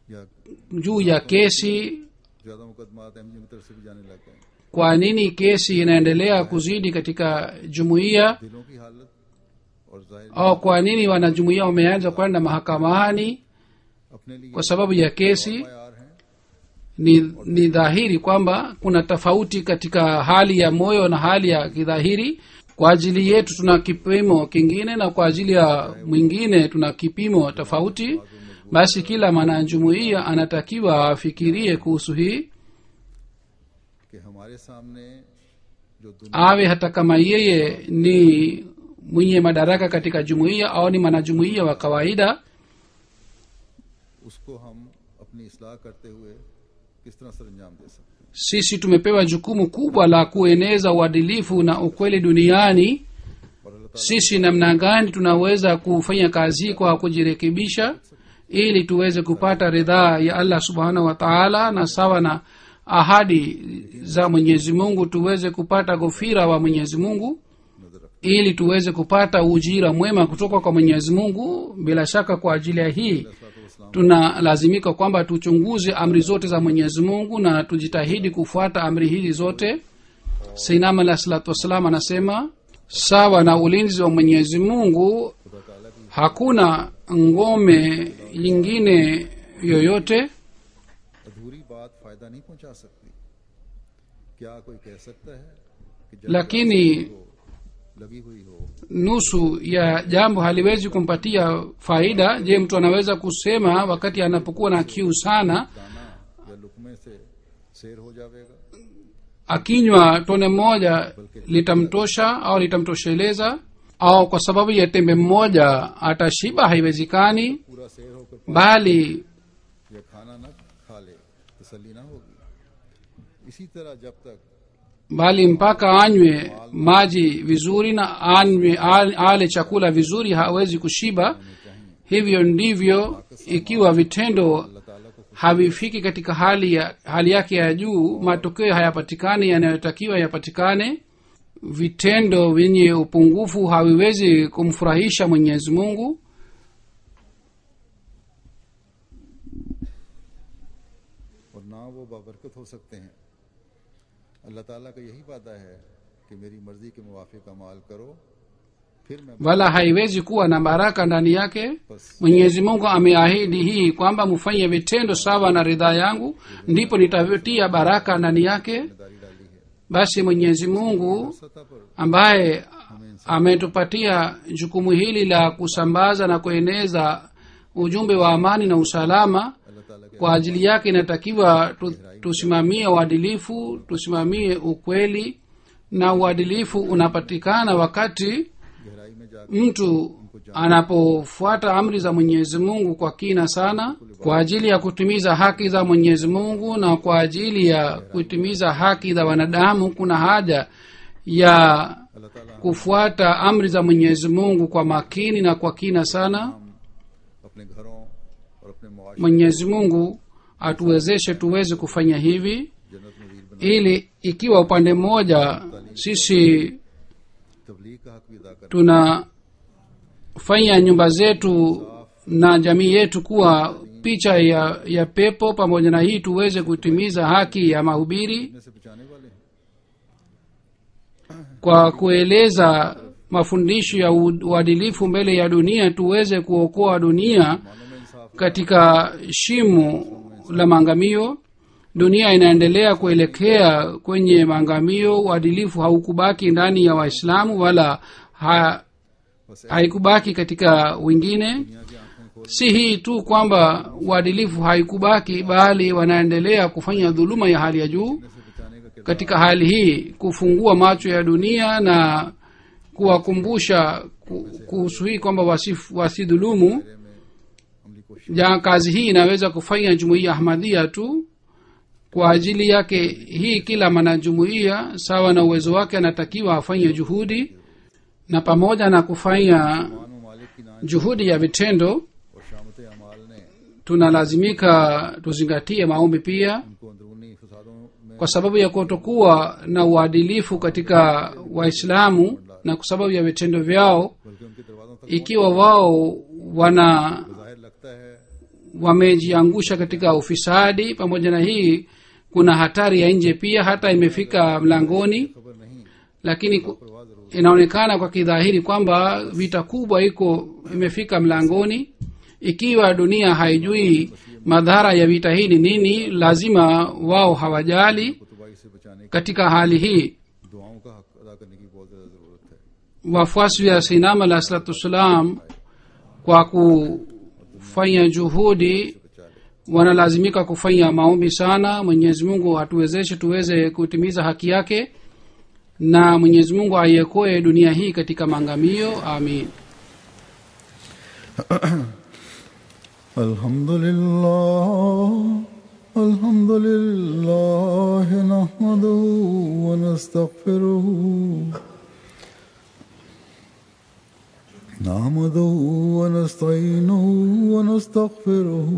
Speaker 3: juu ya kesi
Speaker 1: ज़्यादा मुकदमात एम की तरफ से भी जाने लग गए
Speaker 3: kwa nini kesi inaendelea kuzidi katika jumuiya
Speaker 1: दिलों की हालत और जाहिर
Speaker 3: au kwa nini wanajumuiya wameanza kwenda mahakamani
Speaker 1: अपने लिए
Speaker 3: kwa sababu ya kesi
Speaker 1: तैयार हैं
Speaker 3: ni, ni dhahiri kwamba kuna tofauti katika hali ya moyo na hali ya kidhahiri kwa ajili yetu tuna kipimo kingine na kwa ajili ya mwingine tuna kipimo tofauti basi kila mwanajumuiya anatakiwa afikirie kuhusu hii
Speaker 1: कि हमारे सामने जो दुनिया
Speaker 3: awe hata kama yeye ni mwenye madaraka katika jumuiya au ni mwanajumuiya wa kawaida
Speaker 1: उसको हम अपनी इसलाह करते हुए किस तरह सर अंजाम दे सकते हैं
Speaker 3: sisi tumepewa jukumu kubwa la kueneza uadilifu na ukweli duniani
Speaker 1: और अल्लाह ताला
Speaker 3: sisi namna gani tunaweza kufanya kazi hii kwa kujirekebisha ili tuweze kupata ridhaa ya allah subhanahu wa taala na sawa na ahadi za mwenyezi mungu tuweze kupata ghufira wa mwenyezi mungu
Speaker 1: नजर रख
Speaker 3: ili tuweze kupata ujira mwema kutoka kwa mwenyezi mungu bila shaka kwa ajili ya hii tunalazimika kwamba tuchunguze amri zote za mwenyezi mungu na tujitahidi kufuata amri hizi zote sainam alah salatu wassalam anasema sawa na ulinzi wa mwenyezi mungu
Speaker 1: खुदा ताला की
Speaker 3: hakuna ngome nyingine yoyote
Speaker 1: अधूरी बात फायदा नहीं पहुंचा सकती क्या कोई कह सकता है कि जब
Speaker 3: lakini
Speaker 1: हो, लगी हुई हो
Speaker 3: nusu ya jambo haliwezi kumpatia faida je mtu anaweza kusema wakati anapokuwa na kiu sana
Speaker 1: दाना या लुकमे से शेर हो जाएगा
Speaker 3: akinywa tone moja litamtosha au litamtosheleza au kwa sababu ya tembe mmoja atashiba haiwezekani
Speaker 1: पूरा शेर होकर
Speaker 3: bali
Speaker 1: या खाना न खा ले तसल्ली ना होगी इसी तरह जब तक
Speaker 3: bali mpaka anywe maji vizuri na anywe ale, ale chakula vizuri hawezi kushiba hivyo ndivyo ikiwa vitendo
Speaker 1: अल्लाह ताला को
Speaker 3: havifiki katika hali ya hali yake ya juu matokeo hayapatikani yanayotakiwa yapatikane vitendo vyenye upungufu haviwezi kumfurahisha mwenyezi mungu
Speaker 1: और ना वो बाबरकत हो सकते हैं अल्लाह ताला का यही वादा है कि मेरी मर्जी के मुवाफिक अमाल करो फिर मैं
Speaker 3: wala haiwezi kuwa na baraka ndani yake mwenyezi mungu ameahidi hii kwamba mfanye vitendo sawa na ridhaa yangu ndipo nitatia baraka ndani yake
Speaker 1: जिम्मेदारी डाली है
Speaker 3: basi mwenyezi mungu
Speaker 1: सतह पर
Speaker 3: ambaye ametupatia jukumu hili la kusambaza na kueneza ujumbe wa amani na usalama
Speaker 1: अल्लाह ताला के
Speaker 3: kwa ajili yake inatakiwa tu, tusimamie uadilifu tusimamie ukweli na uadilifu unapatikana wakati
Speaker 1: गहराई में जाकर
Speaker 3: mtu anapofuata amri za mwenyezi mungu kwa kina sana kwa ajili ya kutimiza haki za mwenyezi mungu na kwa ajili ya kutimiza haki za wanadamu kuna haja ya
Speaker 1: अल्लाह ताला
Speaker 3: kufuata amri za mwenyezi mungu kwa makini na kwa kina sana
Speaker 1: हम अपने घरों और अपने मुआशरे
Speaker 3: mwenyezi mungu atuwezeshe tuweze kufanya hivi
Speaker 1: जन्नत नजीर बना
Speaker 3: ili ikiwa upande mmoja sisi
Speaker 1: तबलीग का हक भी अदा कर
Speaker 3: tunafanya nyumba zetu na jamii yetu kuwa picha ya, ya pepo pamoja na hii tuweze kutimiza haki ya mahubiri
Speaker 1: ने से बचाने वाले हैं
Speaker 3: kwa kueleza mafundisho ya u- uadilifu mbele ya dunia tuweze kuokoa dunia
Speaker 1: मानव में इंसाफ
Speaker 3: katika shimo la maangamio dunia inaendelea kuelekea kwenye maangamio uadilifu haukubaki ndani ya waislamu wala ha,
Speaker 1: बस
Speaker 3: haikubaki katika wengine
Speaker 1: दुनिया की आंखें खोल
Speaker 3: si hii tu kwamba uadilifu haikubaki bali wanaendelea kufanya dhuluma ya hali ya juu
Speaker 1: से बचाने का किरदार
Speaker 3: katika hali hii kufungua macho ya dunia na kuwakumbusha ku- kuhusu hii kwamba wasif- wasidhulumu
Speaker 1: में अमली कोशिश
Speaker 3: ja kazi hii inaweza kufanya jumuiya ahmadhia tu kwa ajili yake hii kila mwanajumuiya sawa na uwezo wake anatakiwa afanye juhudi na pamoja na kufanya
Speaker 1: मान ममालिक की नाच
Speaker 3: juhudi ya vitendo
Speaker 1: और शामत अमाल ने
Speaker 3: tunalazimika tuzingatie maombi pia
Speaker 1: उनको अंदरूनी फसादों में
Speaker 3: kwa sababu ya kutokuwa na uadilifu katika waislamu na kwa sababu ya vitendo vyao
Speaker 1: बल्कि उनके दरवाजों तक
Speaker 3: ikiwa wao wana
Speaker 1: जाहिर लगता है
Speaker 3: wamejiangusha katika ufisadi pamoja na hii kuna hatari ya nje pia hata imefika mlangoni
Speaker 1: खबर नहीं
Speaker 3: lakini ku- inaonekana kwa kidhahiri kwamba vita kubwa iko imefika mlangoni ikiwa dunia haijui madhara ya vita hii ni nini lazima wao hawajali
Speaker 1: कुतुबाई से बचाने की
Speaker 3: katika hali hii
Speaker 1: दुआओं का हक अदा करने की बहुत ज्यादा जरूरत है
Speaker 3: wafuasi wa sinam alah salatu wassalam kwa kufanya juhudi
Speaker 1: बचा ले
Speaker 3: wanalazimika kufanya maombi sana mwenyezi mungu atuwezeshe tuweze kutimiza haki yake na mwenyezi mungu aiekoe dunia hii katika maangamio amin
Speaker 1: الحمد لله الحمد لله نحمده ونستغفره نحمده ونستعينه ونستغفره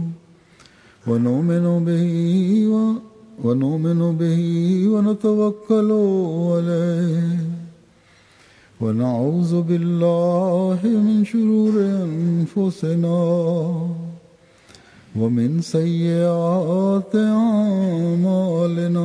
Speaker 1: ونؤمن به و- ونؤمن به ونتوكل عليه ونعوذ بالله من شرور أنفسنا ومن سيئات أعمالنا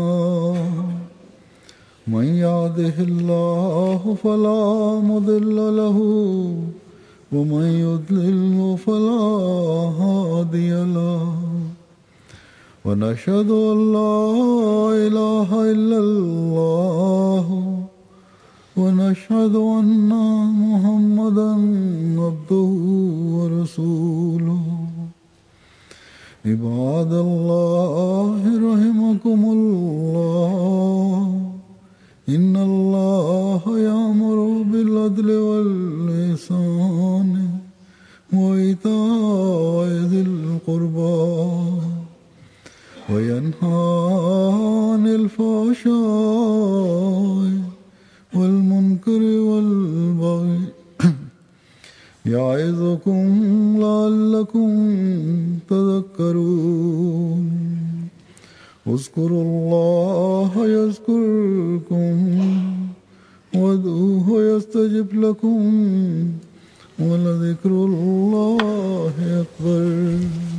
Speaker 1: من يهده الله فلا مضل له ومن يضلل فلا هادي له ونشهد أن لا إله إلا الله ونشهد أن محمدا عبده ورسوله عباد الله رحمكم الله إن الله يأمر بالعدل والإحسان وإيتاء ذي القربى وينهى عن الفحشاء والمنكر والبغي يعظكم لعلكم تذكرون اذكروا الله يذكركم وادعوه يستجب لكم ولذكر الله أكبر